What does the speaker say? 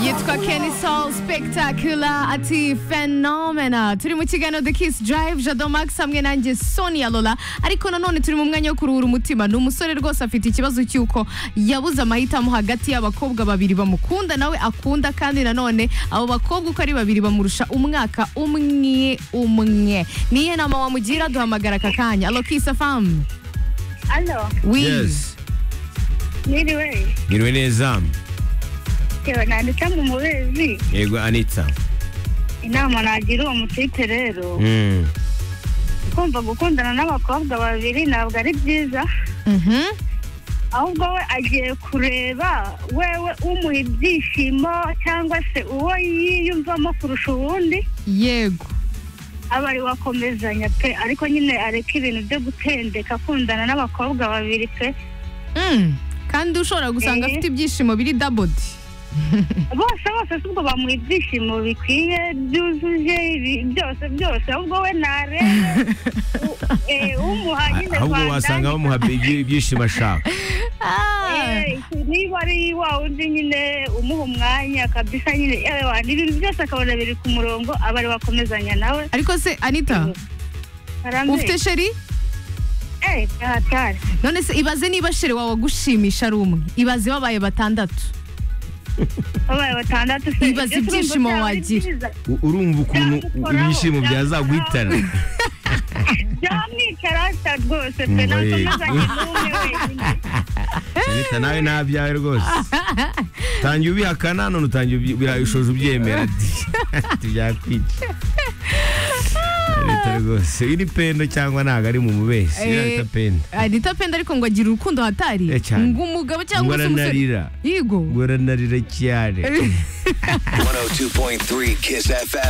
yitwa Kenny Soul Spectacular ati Phenomena turi mu kiganiro The Kiss Drive Jado Max hamwe nanjye Sonia Lola ariko nanone turi mu mwanya wo kuruhura umutima ni umusore rwose afite ikibazo cy'uko yabuze amahitamo hagati y'abakobwa babiri bamukunda nawe akunda kandi nanone abo bakobwa uko ari babiri bamurusha umwaka umwe umwe niye nama wamugira duhamagara aka kanya alo Kiss FM Alo, oui Yes. niriwe, Ngiriwe neza. tewe nanditse mu mubezi, Yego Anita. inama nagira uwo mutipe rero, Mm. kumva gukundana n'abakobwa babiri ntabwo ari byiza, Mhm. ahubwo we agiye kureba wewe umuha ibyishimo cyangwa se uwo yiyumvamo kurusha uwundi, yego aba ari wakomezanya pe, ariko nyine areke ibintu byo gutendeka akundana n'abakobwa babiri pe, Mm. kandi ushobora gusanga Eh. afite ibyishimo biri dabodi bose bose si ubwo bamuha ibyishimo bikwiye byuzuje ibi- byose byose ahubwo we narebe u- eh, umuha nyine Ahubwo Rwanda, wasanga bamuha ibyi- ibyishimo ashaka. eh, niba ari wa wundi nyine umuha umwanya kabisa nyine yewe wa- ibintu byose akabona biri ku murongo aba ari wakomezanya nawe ariko se anita Harambe. ufite sheri Eh, tahatari none se ibaze niba sheri wawe agushimisha ari umwe ibaze babaye batandatu babaye batandatu se, Ibaze ibyo turumva ibyishimo byaba ari wagira. byiza. U- Urumva ukuntu u- ibyishimo byazaguhitana. byamwicarasa rwose pe Mm, oye. nakomezanye n'umwe wenyine Anita nawe nabyawe rwose. Tangiye ubihakana none utangiye ubi- birayishoje ubyemera. Tubyakwica. Anita rwose iri pendo cyangwa ntago ari mu mubeshyi. Eh, Anita pendo. anita penda ariko ngo agira urukundo hatari Eh, cyane. ngo umugabo cyangwa se umusore Ngoranarira. yigo Ngoranarira cyane. 102.3 Kiss FM.